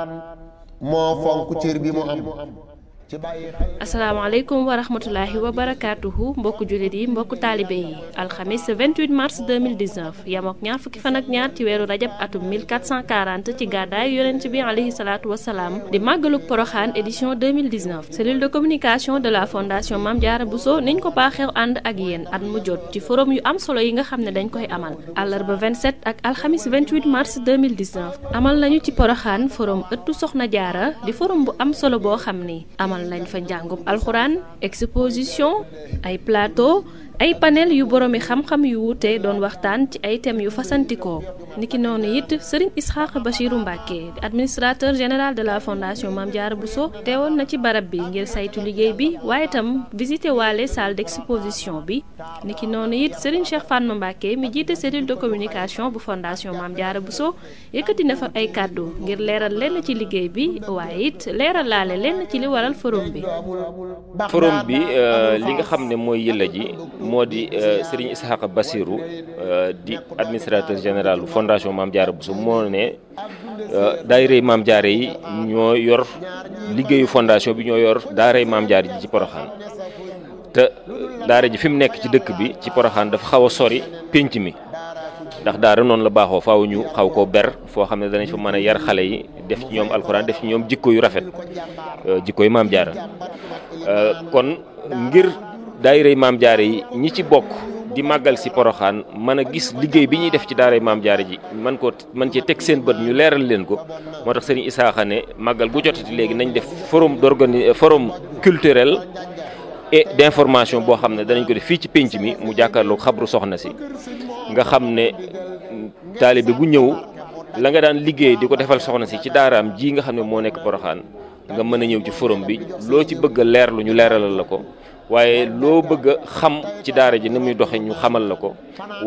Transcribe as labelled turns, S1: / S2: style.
S1: moo fonk cër bi mu am ci bàyyi xel
S2: asalaamaaleykum wa rahmatulahi wa barakaatuhu mbokku jullit yi mbokku taalibe yi alxamis 28 mars 2019 yam ak ñaar fukki fan ak ñaar ci weeru rajab atum 1440 ci gàddaay yonent bi alayhi salaatu wasalaam di màggaluk poroxaan édition 2019 cellule de communication de la fondation Mame Diarra Bousso niñ ko baaxeew ànd ak yéen at mu jot ci forum yu am solo yi nga xam ne dañ koy amal àllarba 27 ak alxamis 28 mars 2019 amal nañu ci poroxaan forum ëttu soxna jaara di forum bu am solo boo xam ni amal nañ fa njàngub alxuraan exposition ay plateau ay panel yu boroomi xam-xam yu wuute doon waxtaan ci ay thèmes yu fasantikoo niki noonu it sëriñ Isxaq Bachiru Mbàkke di administrateur général de la fondation Mame Diarra Bousso teewoon na ci barab bi ngir saytu liggéey bi waaye itam visité waale salle d'exposition bi niki noonu it sëriñ Cheikh Fatma Mbàkke mi jiite cellule de communication bu fondation Mame Diarra Bousso yëkkati na fa ay kàddu ngir leeral lenn ci liggéey bi waaye it leeral laale lenn ci li waral forum bi
S3: forum bi li nga xam ne mooy yëlla ji moo di Serigne Ishaqa Bassirou di administrateur général fondation Mame Diarra Bousso moo ne daayirey Mame Diarra yi ñoo yor liggéeyu fondation bi ñoo yor daaray Mame Diarra ji ci Poroxaan te daara ji fi mu nekk ci dëkk bi ci Poroxaan dafa xaw a sori pénc mi ndax daara noonu la baaxoo faaw ñu xaw koo ber foo xam ne danañ fa mën a yar xale yi def ci ñoom alxuraan def ci ñoom jikko yu rafet jikko yu Mame Diarra kon ngir daayirey Mame Diarra yi ñi ci bokk di màggal si poroxaan mën a gis liggéey bi ñuy def ci daaray Mame Diarra ji man ko man cee teg seen bët ñu leeral leen ko moo tax sëriñ Isaaxa ne màggal bu jotati léegi nañ def forum d'organi forum culturel et d'information boo xam ne danañ ko def fii ci pénc mi mu jàkkaarloog xabru soxna si nga xam ne taalibe bu ñëw la nga daan liggéey di ko defal soxna si ci daaraam ji nga xam ne moo nekk poroxaan nga mën a ñëw ci forum bi loo ci bëgg a leerlu ñu leeralal la ko waaye loo bëgg a xam ci daara ji ni muy doxe ñu xamal la ko